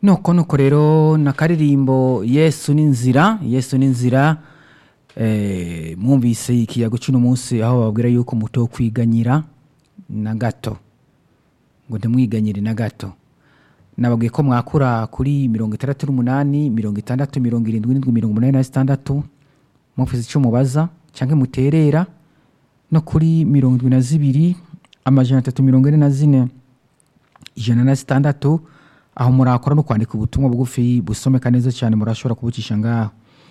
nuko nuko rero na karirimbo yesu n'inzira yesu n'inzira eh, mwumvise ikiyago cy'uno munsi aho bababwira yuko muto kwiganyira na gato ngo ntimwiganyire na gato nababwiye ko mwakura kuri mirongo itandatu n'umunani mirongo itandatu mirongo irindwi n'indwi mirongo umunani na zitandatu mufise icyo mubaza cyangwa muterera no kuri mirongo irindwi na zibiri amajana atatu mirongo ine na zine ijana na zitandatu aho murakora no kwandika ubutumwa bugufi busomeka neza cyane murashobora kubucisha ngaho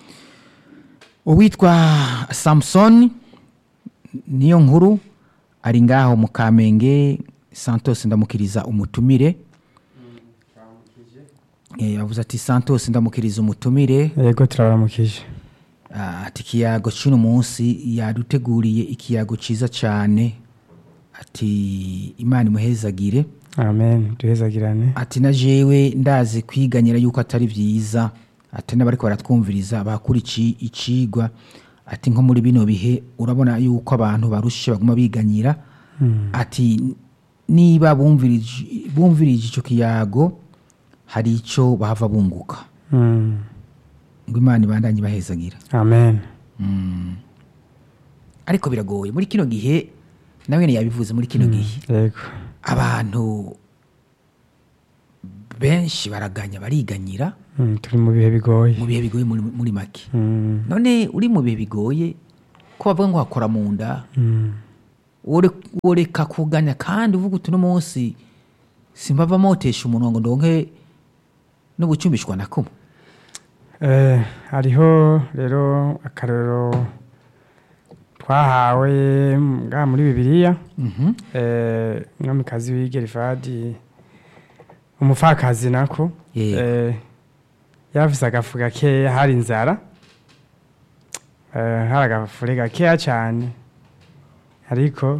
uwitwa samusoni niyo nkuru ari ngaho mu kamenge santos ndamukiriza umutumire Eh, yavuze ati santos ndamukiriza umutumire yego turabaramukije Ah, ati ikiyago cy'uno munsi yaduteguriye ikiyago cyiza cyane ati imana imuhezagire amen duhezagirane ati na jewe ndazi kwiganyira yuko atari byiza ati n'abariko baratwumviriza bakura iki icigwa ati nko muri bino bihe urabona yuko abantu barushe baguma biganyira ati niba bumvirije bumvirije ico kiyago hari ico bahava bunguka Mm, ngo imana ibandanye bahezagira amen ariko biragoye muri kino gihe nawe yabivuze muri kino gihe yego abantu benshi baraganya bariganyira Mm, turi mu bihe bigoye mu bihe bigoye muri, muri make Mm, none uri mu bihe bigoye ko bavuga ngo hakora mu nda mm, wore- woreka kuganya kandi uvuga uti uno munsi simbava motesha umuntu ngo ndonke no gucumbishwa na kumwe eh, hariho rero akarero twahawe ngaha muri bibiliya Mhm. eh, mwamikazi w'igerifadi umupfakazi nako Yego. eh, yarafise agafu gakeya hari inzara eh, hari agafure gakeya cyane ariko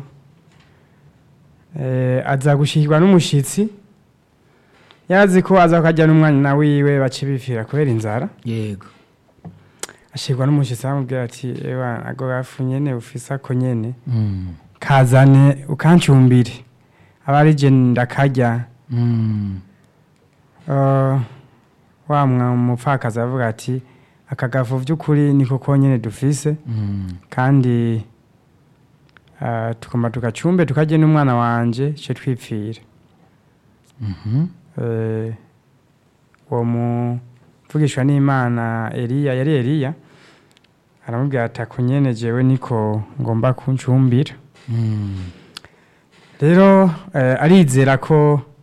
eh, aza gushikirwa n'umushitsi yazi ko aza kajya n'umwana wiwe bace bipfira kubera inzara yego ashirwa n'umushitsi aramubwira ati ewa ago gafu nyene ufise ako nyene Mm. kazane ukancumbire aba ari je ndakarya Mm. Uh, wa mwa mupfakazi aravuga ati aka gafu vy'ukuri niko konyene dufise Mm. kandi uh, tugomba tugacumbe tukarye n'umwana wanje ce twipfire Mhm. Eh, uwo muvugishwa n'imana eliya yari eliya aramubwira ati ako nyene jewe niko ngomba kuncumbira Mm. rero eh, arizera ko